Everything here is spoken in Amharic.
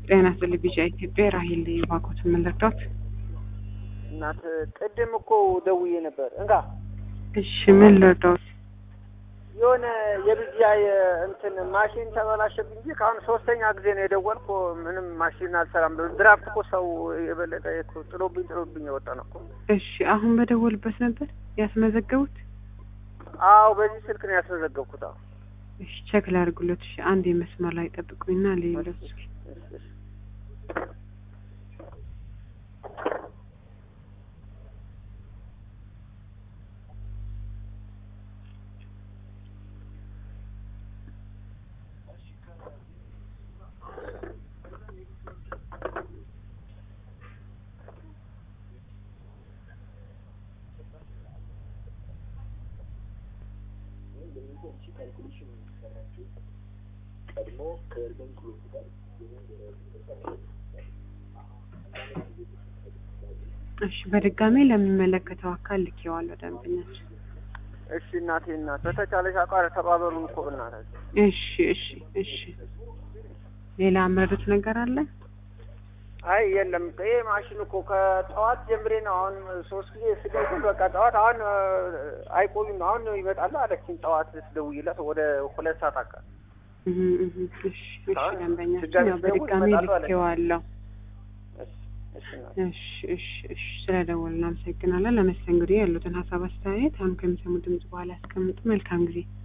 ጤና ይስጥልኝ ቢጫ ኢትዮጵያ ራሄል ባኮት የምንረዳት እናት ቅድም እኮ ደውዬ ነበር። እንጋ እሺ ምን ልርዳዎት? የሆነ የብያ እንትን ማሽን ተበላሸብኝ እንጂ ከአሁን ሶስተኛ ጊዜ ነው የደወልኩ። ምንም ማሽን አልሰራም። ድራፍት እኮ ሰው የበለጠ እኮ ጥሎብኝ ጥሎብኝ የወጣ ነው እኮ። እሺ አሁን በደወልበት ነበር ያስመዘገቡት? አዎ በዚህ ስልክ ነው ያስመዘገብኩት። አዎ እሺ ቼክ ላድርግሎት። እሺ አንድ የመስመር ላይ ጠብቁኝና ሌሎች እሺ፣ እሺ። እሺ በድጋሚ ለሚመለከተው አካል ልኬዋለሁ ደንበኛችን። እሺ እናቴ እናት በተቻለሽ አቋር ተባበሩን እኮ እናታችን። እሺ እሺ እሺ ሌላ መረዱት ነገር አለ? አይ የለም ይሄ ማሽን እኮ ከጠዋት ጀምሬ ነው አሁን ሶስት ጊዜ ስደውል በቃ ጠዋት አሁን አይቆዩም አሁን ይመጣሉ አለችኝ። ጠዋት ስደውይላት ወደ ሁለት ሰዓት አካል እህ እህ እሺ እሺ አሁን ደንበኛችን ድጋሚ ያው ስደውል በድጋሚ ይመጣሉ አለች። ልኬዋለሁ። እሺ እሺ እናቴ። እሺ እሺ እሺ ስለደወልን እናመሰግናለን። ለመስተንግዶ ያሉትን ሀሳብ አስተያየት አሁን ከሚሰሙ ድምጽ በኋላ ያስቀምጡ። መልካም ጊዜ